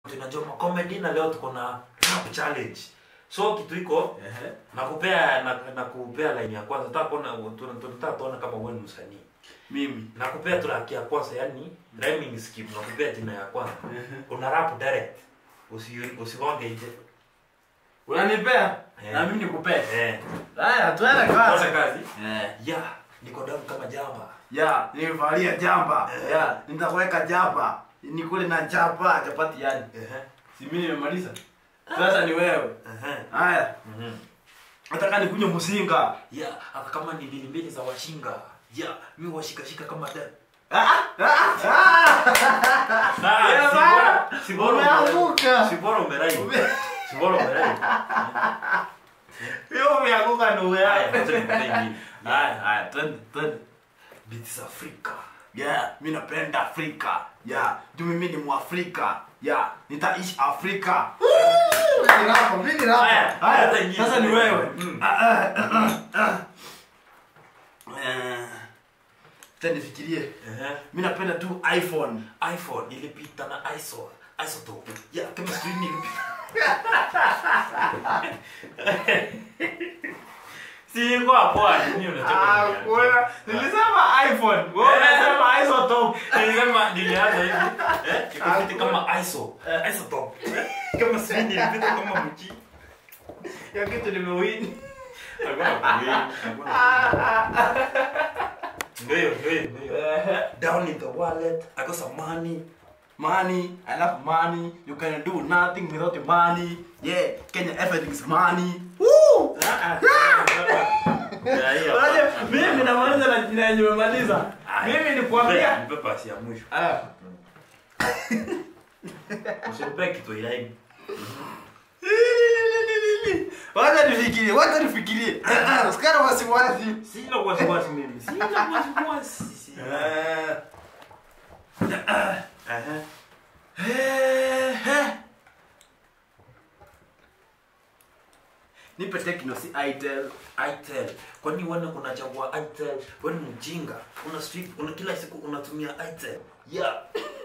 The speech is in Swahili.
tunajua comedy na leo tuko na rap challenge so kitu iko Ehe. nakupea na- nakupea line ya kwanza nataka kuona tuna- tunataka tuone kama wewe ni msanii Mimi. nakupea track ya kwanza yani rhyming scheme nakupea jina ya kwanza una rap direct usi usigonge nje Unanipea? Eh. Na mimi nikupea. eh Haya, tuende kwanza kazi. kazi Eh. ya niko damu kama jamba Ya, nimevalia jamba. Ya, nitakuweka jamba. Nikule na jamba, chapati yani. ehe Si mimi nimemaliza. Sasa ni wewe. ehe Haya, mhm nataka nikunywe mzinga. ya hata kama ni mbili mbili za washinga ya mimi washikashika kama da Ya, bana. Umeanguka. si bora umerai si bora umerai Wewe umeanguka ndugu haya yangu. acha nikupee ingine Haya, haya, twende, twende. beats Afrika Yeah, mi napenda Afrika. Yeah, juu mimi ni Mwafrika. Yeah, nitaishi Afrika. haya Haya, hata ingine. sasa ni wewe. Mm. Ah, ah, ah, ah. Eh, acha nifikirie. Ehe. Mi napenda tu iPhone. iphone ilipita na iso isotope ya kama screen ilipita si kwa hapo nini unataka Ah, kuona. Nilisema iPhone. Wewe unasema isotope. nilisema nilianza hivi eh ikapita kama iso isotope kama screen ilipita kama mchi Ya kitu nimewini. ndio ndio ndio Eh, down in the wallet i got some money Money, I love money. You can do nothing without your money. Yeah, Kenya everything's money. Woo! Unajua, mimi namaliza na jina yenye umemaliza. Mimi nikwambia. nipe pasi ya mwisho Ah. usinipe kitu ilaini Wacha nifikirie, wacha nifikirie. Usikana wasiwasi. sina wasiwasi mimi sina wasiwasi sina Eh, Aha. eh, eh. Nipe Tecno si Itel. itel kwani wana unachagua itel wewe ni mjinga una strip una kila siku unatumia itel yeah